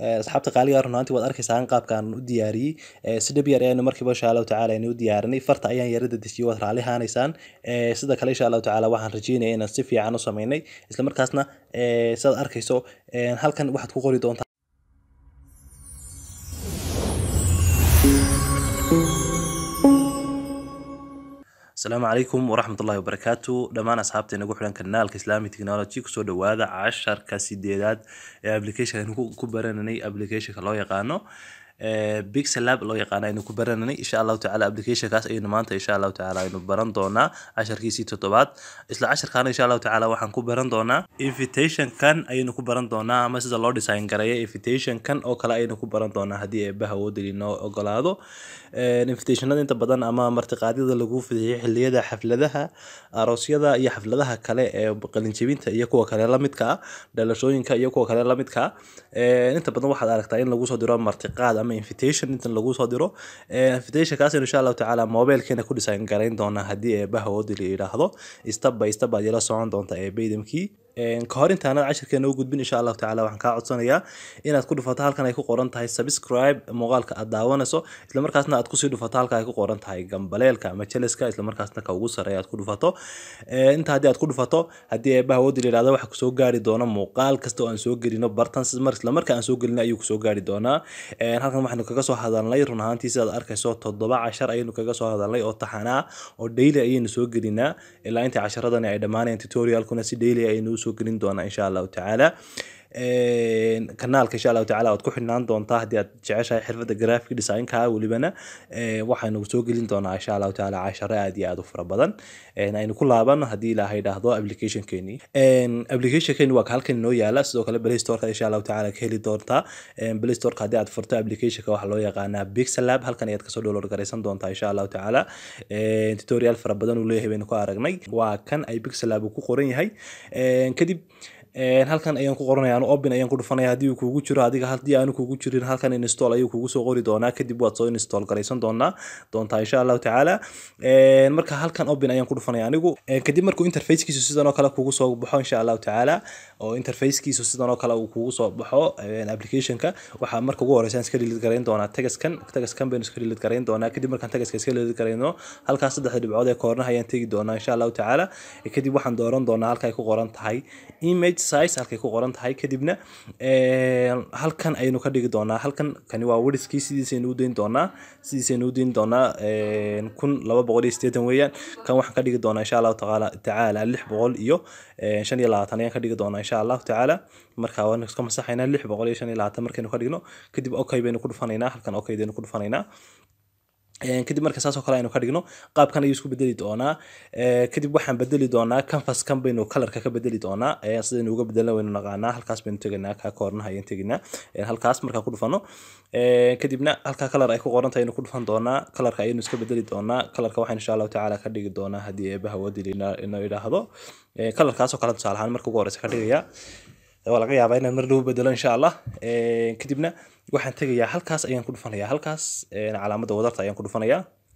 asxaabta qaaliga runaantii waad arkaysaan qaabkaan u diyaariyey si dhab yar ayaanu markiiba insha allahu tacaala aynu u diyaarinay farta ayaan yarada dejiyey waad raali haanaysaan sida kale insha allahu tacaala waxaan rajeynaya inaan si fiican u sameynay isla markaasna sidaad arkayso halkan waxaad ku qori doontaa asalaamu calaykum waraxmatullahi wabarakaatu dhammaan asxaabta inagu xidhan kanaalka islami technology kusoo dhawaada casharka sideedaad ee application aynu ku barananay applicationka loo yaqaano pixel lab loo yaqaano aynu ku barananay insha allahu tacaala applicationkaas aynu maanta insha allahu tacaala aynu baran doonaa casharkiisii toddobaad isla casharkaana insha allahu tacaala waxaan ku baran doonaa invitationkan ayaynu ku baran doonaa ama sida loo design gareeya invitationkan oo kale ayaynu ku baran doonaa haddii eebbaha awoodali noo ogolaado invitationada inta badan ama martiqaadyada lagu fidiyay xilliyada xafladaha aroosyada iyo xafladaha kale ee qalinjebinta iyo kuwa kale lamidka ah dhalashooyinka iyo kuwa kale lamidka ah inta badan waxaad aragtaa in lagu soo diro martiqaad ama invitation intan lagu soo diro invitationkaas insha allahu tacaala mobilkeena ku design garayn doonaa haddii eebbaha awoodali yidhaahdo step by step baad yala socon doontaa eebaydamkii ka hor intaanad cashirkeena u gudbin insha allahu tacala waxaan kaa codsanayaa inaad ku dhufato halkan ay ku qoran tahay subscribe muuqaalka aad daawanayso islamarkaasna aad kusii dhufato halka ay ku qoran tahay gambaleelka ama jeleska islamarkaasna ka ugu sareeya aad ku dhufato inta haddii aad ku dhufato haddii eebbaha awoodi layihahdo waxa kusoo gaari doona muuqaal kasta oo aan soo gelino bartan mar islamarka aan soo gelino ayuu kusoo gaari doonaa halkan waxaynu kaga soo hadalnay run ahaantii sidaad arkayso toddoba cashar ayaynu kaga soo hadalnay oo taxanaa oo daily ayaynu soo gelinaa ilaa inta casharadani ay dhammaanayaan tutorialkuna si daily ayaynu usoo gelin doonaa insha allahu tacaala kanaalka insha allahu tacala waad ku xidhnaan doontaa haddii aad jeceshahay xirfadda graphic designka welibana waxaynu soo gelin doonaa insha allahu tacaala casharo aad iyo aad u fara badan aynu ku laabano haddii ilaahay idhaahdo applicationkeeni applicationkeeni waa halkan inoo yaala sidoo kale play storeka insha allahu tacaala ka heli doontaa play storeka haddii aad furto applicationka waxaa loo yaqaanaa pixel lab halkan ayaad kasoo download garaysan doontaa insha allahu tacaala tutorial fara badan uu leeyahay baynu ku aragnay waa kan ay pixel lab uu ku qoran yahay kadib halkan ayaan ku qoranaya anu open ayaan ku dhufanaya haddii uu kugu jiro adiga haddii aanu kugu jirin halkan install ayuu kugu soo qori doonaa kadib waad soo install garaysan doonaa doontaa insha allahu tacaala marka halkan open ayaan ku dhufanaya anigu kadib markuu interfacekiisu sidan oo kale kugu soo baxo insha allahu tacaala oo interfacekiisu sidan oo kale uu kugu soo baxo applicationka waxaa marka ugu horeysa iska delete garayn doonaa tagaskan tagaskan baynu iska delete garayn doonaa kadib markaan tagaska iska delete garayno halkaas saddexda dhibcood ee koornaha ayaan tegi doonaa insha allahu tacaala kadib waxaan dooran doonaa halka ay ku qoran tahay image size halkay ku qoran tahay kadibna halkan ayaynu ka dhigi doonaa halkan kani waa wiriskii sidiisaynu u dayn doonaa sidiisaynu u dayn doonaa kun laba boqol iyo sideetan weeyaan kan waxaan ka dhigi doonaa insha allahu tacaala tacaala lix boqol iyo shan iyo labaatan ayaan ka dhigi doonaa insha allahu tacaala marka waan iska masaxaynaa lix boqol iyo shan iyo labaatan markaynu ka dhigno kadib okay baynu ku dhufanaynaa halkan okay baynu ku dhufanaynaa kadib marka saas oo kale aynu ka dhigno qaabkan ayuu isku bedeli doonaa kadib waxaan bedeli doonaa canvaskan baynu kalarka ka bedeli doonaa sidaynu uga bedelna waynu naqaanaa halkaas baynu tegaynaa kaa koornaha ayaan tegaynaa halkaas markaan ku dhufano kadibna halkaa kalar ay ku qoran tahay aynu ku dhufan doonaa kalarka ayaynu iska bedeli doonaa kalarka waxaan insha allahu tacaala ka dhigi doonaa haddii eebaha wadili inoo idhaahdo kalarkaas oo kale tusaale ahaan marka ugu horeysa ka dhigaya waa laga yaabaa inaan mar dhow bedelo insha allah kadibna waxaan tegayaa halkaas ayaan ku dhufanaya halkaas calaamadda wadarta ayaan ku dhufanaya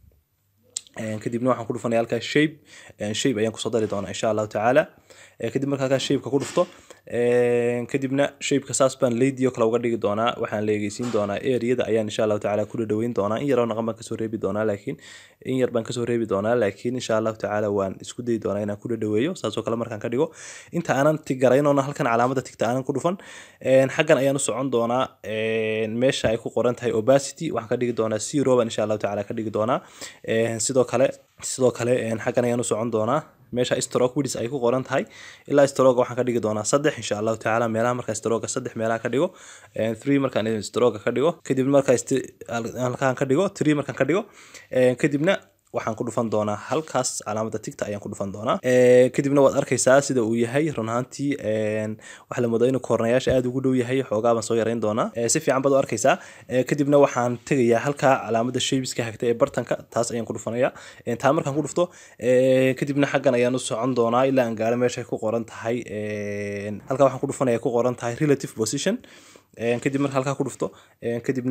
kadibna waxaan ku dhufanaya halkaas shape shape ayaan kusoo dari doonaa insha allahu tacaala kadib marka halkaas shapeka ku dhufto kadibna shapeka saas baan leydiyo kale uga dhigi doonaa waxaan leegeysiin doonaa areada ayaan insha allahu tacaala ku dhadhaweyn doonaa in yaroo naqan baan kasoo reebi doonaa laakiin in yar baan kasoo reebi doonaa laakiin insha allahu tacaala waan isku dayi doonaa inaan ku dhadhaweeyo saasoo kale markaan ka dhigo inta aanan tigaraynona halkan calaamada tigta aanan ku dhufan xaggan ayaan u socon doonaa meesha ay ku qoran tahay obacity waxaan ka dhigi doonaa zero baan insha allahu tacaala ka dhigi doonaa sidoo kale sidoo kale xaggan ayaan u socon doonaa meesha stroke widis ay ku qoran tahay ilaa stroke waxaan ka dhigi doonaa saddex insha allahu tacaala meelaha markaa stroke saddex meelaha ka dhigo three markaan stroke ka dhigo kadib markaa halkaan ka dhigo three markaan ka dhigo kadibna waxaan ku dhufan doonaa halkaas calaamada tigta ayaan ku dhufan doonaa kadibna waad arkaysaa sida uu yahay run ahaantii waxaa la moodaa inuu koornayaasha aada ugu dhow yahay xoogaa baan soo yarayn doonaa si fiican baad u arkaysaa kadibna waxaan tegayaa halkaa calaamada shaybiska hagta ee bartanka taas ayaan ku dhufanaya taa markaan ku dhufto kadibna xaggan ayaan u socon doonaa ilaa aan gaaro meesha ku qoran tahay halkaa waxaan ku dhufanaya ku qoran tahay relative position kadib marka halkaa ku dhufto kadibna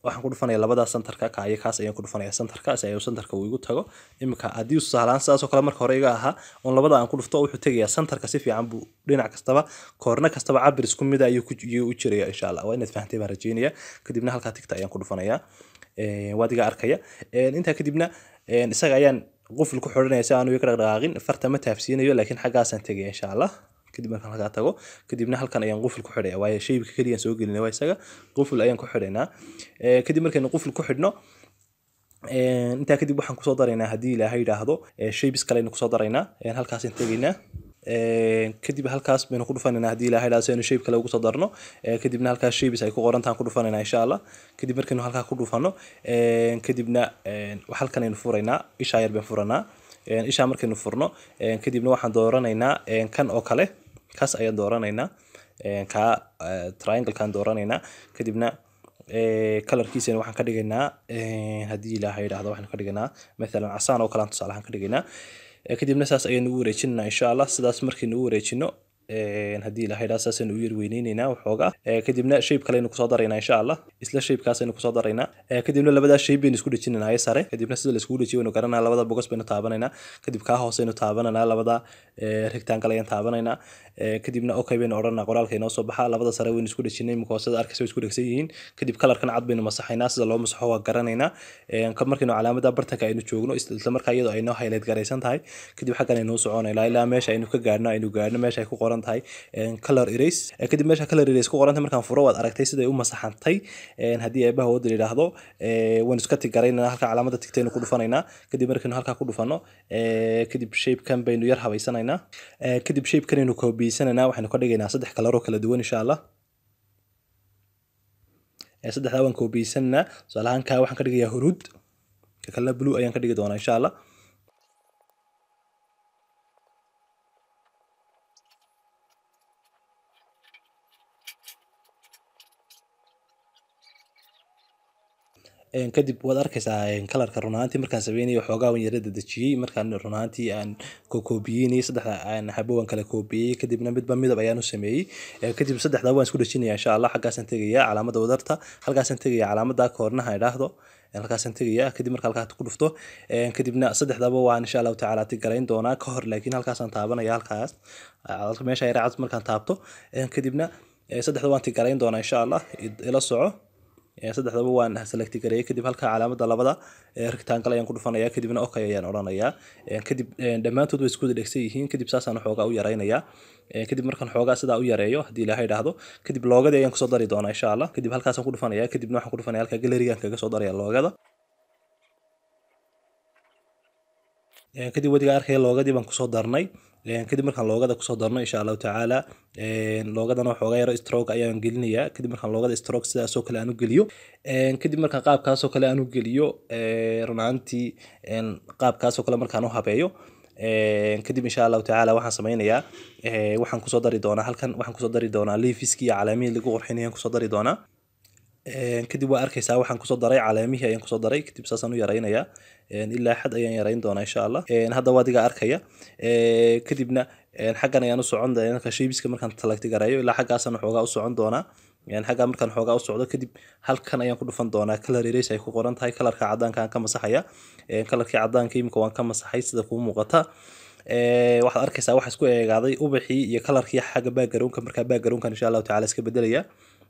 waxaan ku dhufanaya labada centerka ka iyo kaas ayaan ku dhufanaya centerka si ay centerka uu igu tago iminka haddii uu sahlaan sidaas oo kale marka hore iga ahaa oon labada aan ku dhufto wuxuu tegayaa centerka si fiican buu dhinac kastaba koorna kastaba cabir isku mid ayuu ku ayuu u jiraya insha allah waa inaad fahantay baan rajeynaya kadibna halkaa tigta ayaan ku dhufanaya waad iga arkaya intaa kadibna isaga ayaan qufil ku xidhanaya si aanu iga dhaqdhaqaaqin farta ma taafsiinayo laakiin xaggaasaan tegaya insha allah kadib markaan halkaa tago kadibna halkan ayaan qufil ku xidhaya waayo shaybka keliya soo gelinay waa isaga qufil ayaan ku xidhaynaa kadib markaynu qufil ku xidhno intaa kadib waxaan kusoo daraynaa haddii ilaahay yidhaahdo shaybis kale aynu kusoo daraynaa halkaasaan tegaynaa kadib halkaas baynu ku dhufanaynaa haddii ilahay yidhahdo si aynu shayb kale ugu soo darno kadibna halkaas shaybis ay ku qorantaan ku dhufanaynaa insha allah kadib markaynu halkaa ku dhufano kadibna halkan aynu furaynaa ishaa yar baan furanaa ishaa markaynu furno kadibna waxaan dooranaynaa kan oo kale kaas ayaan dooranaynaa ka trianglekaan dooranaynaa kadibna colorkiisana waxaan ka dhigaynaa haddii ilaahay yidhahdo waxaan ka dhigaynaa mathalan casaan oo kale aan tusaalahaan ka dhigaynaa kadibna saas ayaynu ugu wareejinaynaa insha allah sidaas markaynu u wareejino haddii ilahay dhaa saasaynu u yar weyneyneynaa waxoogaa kadibna shayb kaleynu kusoo daraynaa insha allah isla shaybkaasaynu kusoo daraynaa kadibna labadaa shayb baynu isku dhejinaynaa sare kadibna sida laiskugu dhejiyo waynu garanaa labada bogos baynu taabanaynaa kadib kaa hooseynu taabananaa labada rectangle ayaan taabanaynaa kadibna okay baynu odhanaa qoraalka inoo soo baxaa labada sare waynu isku dhejinay imika hoosada arkaysa way isku dhegsan yihiin kadib kalarkan cad baynu masaxaynaa sida loo masaxo waa garanaynaa markaynu calaamada bartanka aynu joogno isla markaa iyadoo aynoo highlight garaysan tahay kadib xaggan aynoo soconaynaa ilaa meesha aynu ka gaadhno aynu gaadhno meesha ay ku qoran tahay color erase kadib meesha color erase ku qorantay markaan furo waad aragtay siday u masaxantay haddii eebaha wada yidhaahdo waan iska tigaraynaa halka calaamada tigtaynu ku dhufanaynaa kadib markaynu halkaa ku dhufano kadib shapekan baynu yar habaysanaynaa kadib shapekanaynu koobiyeysananaa waxaynu ka dhigaynaa saddex kalaroo kala duwan insha allah saddexdaa waan koobiyeysananaa tusaalahaan kaa waxaan ka dhigayaa huruud ka kalena blue ayaan ka dhigi doonaa insha allah kadib waad arkaysaa kalarka runaantii markaan sameynayay waxoogaa waan yara dadejiyey markaan runaantii aan kokoobiyeynayo saddexda aan habo waan kala koobiyey kadibna midba midab ayaan u sameeyey kadib saddexdaa waan isku dhejinaya insha allah xaggaasaan tegaya calaamada wadarta halkaasaan tegaya calaamada koornaha idhaahdo halkaasaan tegaya kadib marka halkaa ku dhufto kadibna saddexdaba waan insha allahu tacaala tigarayn doonaa ka hor laakiin halkaasaan taabanaya halkaas meesha yara cad markaan taabto kadibna saddexda waan tigarayn doonaa insha allah ila soco saddexdaba waan select gareeyay kadib halka calaamada labada rectangle ayaan ku dhufanaya kadibna okay ayaan odhanayaa kadib dhammaantood way isku wada dhegsan yihiin kadib saasaan xoogaa u yaraynayaa kadib markaan xoogaa sidaa u yareeyo haddii ilaahay idhaahdo kadib loogadii ayaan kusoo dari doonaa insha allah kadib halkaasaan ku dhufanaya kadibna waxaan ku dhufanaya halka galerigaan kaga soo daraya loogada kadib wadiga arkaya loogadii baan kusoo darnay kadib markaan loogada kusoo darno insha allahu tacaala loogadana waxoogaa yaro stroke ayaan gelinayaa kadib markaan loogada stroke sidaasoo kale aan u geliyo kadib markaan qaabkaasoo kale aan u geliyo runaantii qaabkaasoo kale markaan u habeeyo kadib insha allahu tacaala waxaan sameynayaa waxaan kusoo dari doonaa halkan waxaan kusoo dari doonaa leafiski iyo calaamihii lagu qurxinayaan kusoo dari doonaa kadib waa arkaysaa waxaan kusoo daray caleemihii ayaan kusoo daray kadib saasaan u yaraynayaa ilaa xad ayaan yarayn doonaa insha allah hadda waa adiga arkaya kadibna xaggan ayaan u socon doonaa shaybiska markaan talagti garayo ilaa xaggaasaan waxoogaa u socon doonaa xaggaa markaan xoogaa u socdo kadib halkan ayaan ku dhufan doonaa color erase ay ku qoran tahay kalarka caddaanka aan ka masaxaya kalarkii caddaanka imika waan ka masaxay sida kuu muuqata waxaad arkaysaa waxa isku eegaaday ubaxii iyo kalarkii xagga baagaroonka markaa baagaroonkan insha allahu tacala iska bedelaya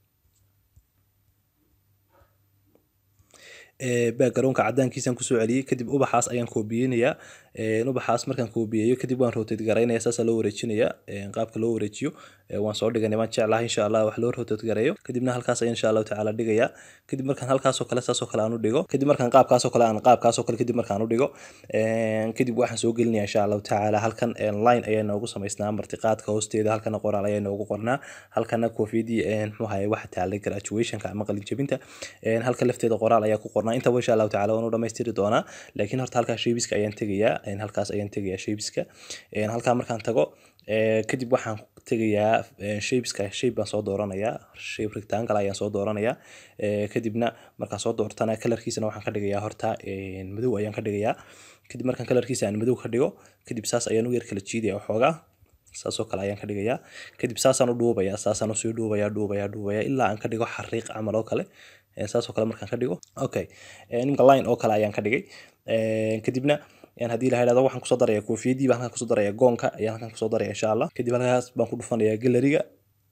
baagaroonka cadaankiisaan kusoo celiyey kadib ubaxaas ayaan koobiyeynayaa ubaxaas markaan koobiyeeyo kadib waan rotate garaynaya saasaa loo wareejinaya qaabka loo wareejiyo waan soo dhiganay waan jeclahay insha allah wax loo rotate gareeyo kadibna halkaas ayaan insha allahu tacaala dhigayaa kadib markaan halkaasoo kale saasoo kale aan u dhigo kadib markaan qaabkaasoo kale aan qaabkaasoo kale kadib markaan u dhigo kadib waxaan soo gelinaya insha allahu tacaala halkan line ayaa noogu samaysnaa martiqaadka hoosteeda halkana qoraal ayaa noogu qornaa halkana koofiyadii muxuu ahaye waxa taalay graduationka ama qalin jabinta halka lafteeda qoraal ayaa ku qornaa intaba insha allahu tacaala waan u dhamaystiri doonaa laakiin horta halkaa shaybiska ayaan tegayaa halkaas ayaan tegayaa shaybiska halkaa markaan tago kadib waxaan tegayaa shapeska shape baan soo dooranayaa shape rectangle ayaan soo dooranayaa kadibna markaan soo doortana kalarkiisana waxaan ka dhigayaa horta madow ayaan ka dhigayaa kadib markaan kalarkiisa aan madow ka dhigo kadib saas ayaan u yar kala jiidaya waxoogaa saasoo kale ayaan ka dhigayaa kadib saasaan u dhuubayaa saasaan usii dhuubayaa dhuubayaa dhuubayaa ilaa aan ka dhigo xariiq camal oo kale Ee, saas oo kale markaan ka dhigo okay Ee, nimka line oo kale ayaan ka dhigay Ee, kadibna een haddii la yidhahdo waxaan kusoo darayaa koofiyadii baan halkan kusoo darayaa goonka ayaan halkan kusoo darayaa insha allah kadib halkaas baan ku dhufanayaa galeriga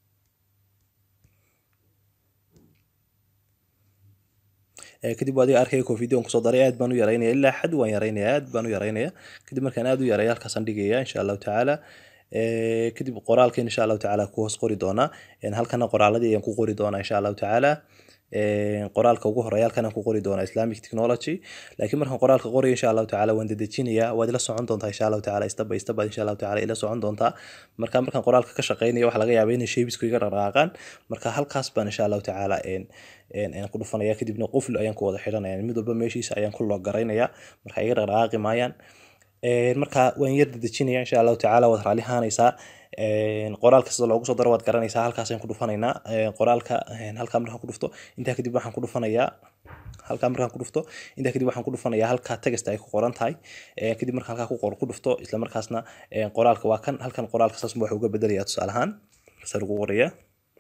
Ee, kadib waa adiga arkaya koofiyadii waan kusoo daray aad baan u yaraynaya ilaa xad waan yaraynaya aad baan u yaraynaya kadib markaan aad u yareeyo halkaasaan dhigaya insha allahu tacaala Ee, kadib qoraalkeen insha allahu tacaala ku hoos qori doonaa Een, halkana qoraaladii ayaan ku qori doonaa insha allahu tacaala Ee, qoraalka ugu horeeya halkan aan ku qori doonaa islamic technology laakiin markaan qoraalka qorayo insha allahu tacaala waan dedejinayaa waad ila socon doontaa insha allahu tacaala step by step baad insha allahu tacaala ila socon doontaa marka markaan qoraalka ka shaqeynayo waxaa laga yaabaa inay shaybisku iga dhaqaaqaan marka halkaas baan insha allahu tacaala een een een ku dhufanaya kadibna qufl ayaan ku wada xidhanaya mid walba meeshiisa ayaan ku loo garaynaya marka iga dhaqaaqi maayaan Een, marka waan yar dedejinaya insha allahu tacaala waad raali ahaanaysaa Een, qoraalka sida loogu soo daro waad garanaysaa halkaas ayaan ku dhufanaynaa Een, qoraalka een, halkaa markaan ku dhufto intaa kadib waxaan ku dhufanayaa halkaa markaan ku dhufto intaa kadib waxaan ku dhufanayaa halkaa tegesta ay ku qoran tahay Een, kadib markaan halkaa ku qor ku dhufto isla markaasna een, qoraalka waa kan halkan qoraalka saas buu wax uga bedelayaa tusaale ahaan saas ugu qorayaa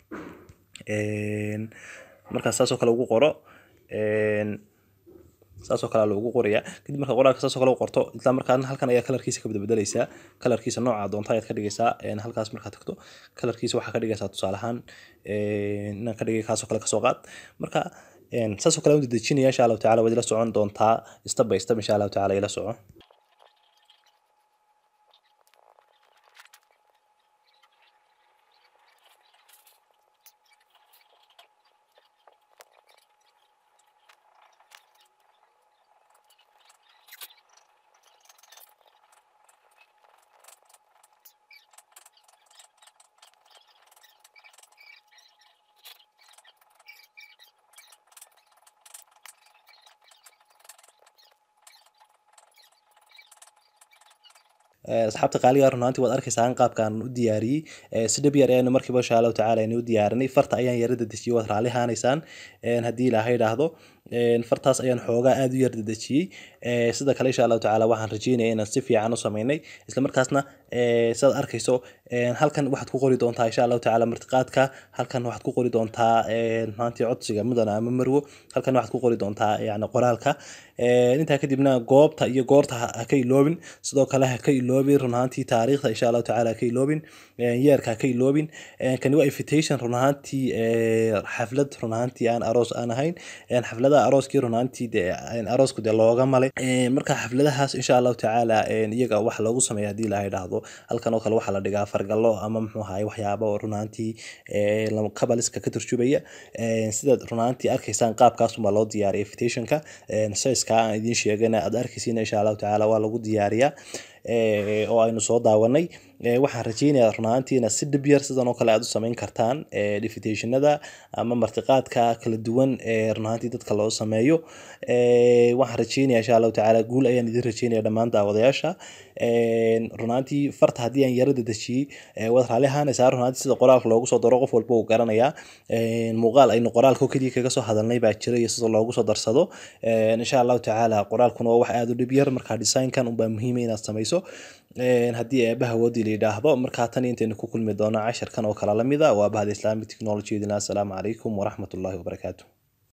Een, markaan saas oo kale ugu qoro een, saas oo kale loogu qorayaa kadib marka qoraalka saas oo kale u qorto isla markaana halkan ayaa kalarkiisa ka bedbedelaysaa kalarkiisa nooca doonta ayaad ka dhigaysaa een, halkaas markaad tagto kalarkiisa waxaa ka dhigaysaa tusaale ahaan een, inaan ka dhigay kaas oo kale kasoo qaad marka een, saas oo kale u dedejinaya insha allahu tacaala waad ila socon doontaa step by step insha allahu tacaala ila soco Ee, asxaabta qaaliga run ahaantii waad arkaysaan qaabkaan u diyaariyey Ee, si dhab yar ayaan markiiba insha allahu tacaala ayaan u diyaarinay farta ayaan yara dedejiyey waad raali ahaanaysaan Een, haddii ilaahay idhaahdo Een, fartaas ayaan xoogaa aad u yar dedejiyey Ee, sida kale insha allahu tacaala waxaan rajeynaya inaan si fiican u sameynay isla markaasna ee, sidaad arkayso een, halkan waxaad ku qori doontaa insha allahu tacaala martiqaadka halkan waxaad ku qori doontaa een, maantii codsiga mudana ama marwo halkan waxaad ku qori doontaa yacni qoraalka Een, intaa kadibna goobta iyo goorta ha ha ka iloobin sidoo kale ha ka iloobin run ahaantii taariikhda insha allahu tacaala ha ka iloobin Een, yeerka ha ka iloobin Een, kani waa invitation run ahaantii ee, xaflad run ahaantii aan aroos aan ahayn Een, xafladaha arooskii run ahaantii dee een, aroosku dee looga malay Een, marka xafladahaas insha allahu tacaala een, iyaga wax loogu sameeya haddii ilaahay idhaahdo halkan oo kale waxaa la dhigaa fargallo ama muxuu ahaay waxyaabo oo run ahaantii ee, lama- kabaliska ka turjubaya Een, sidaad run ahaantii arkaysaan qaabkaas unbaa loo diyaariya invitationka Een, size-ka aan idiin sheegana aad arkaysiin insha allahu tacaala waa lagu diyaariyaa Ee, oo aynu soo daawanay Ee, waxaan rajeynayaa run ahaantii inaad si dhib yar sidan oo kale aad u samayn kartaan Ee, invitationada ama martiqaadka kala duwan ee run ahaantii dadka loo sameeyo Ee, waxaan rajeynayaa insha allahu tacaala guul ayaan idin rajeynaya dhammaan daawadayaasha Een, run ahaantii farta haddii aan yara dedejiyey ee, waad raali ahaanaysaa run ahaantii sida qoraalka loogu soo daro qof walba uu garanayaa Een, muuqaal aynu qoraalka oo keliya kaga soo hadalnay baa jira iyo sida loogu soo darsado Een, insha allahu tacaala qoraalkuna waa wax aad u dhib yar marka design-kan unbaa muhiim ah inaad sameyso Een, haddii eebaha woodi la yidhaahdo markaa tan intaynu ku kulmi doono casharkan oo kala lamid ah waa bahda islamic technology idin assalaamu calaykum waraxmatullaahi wabarakaatu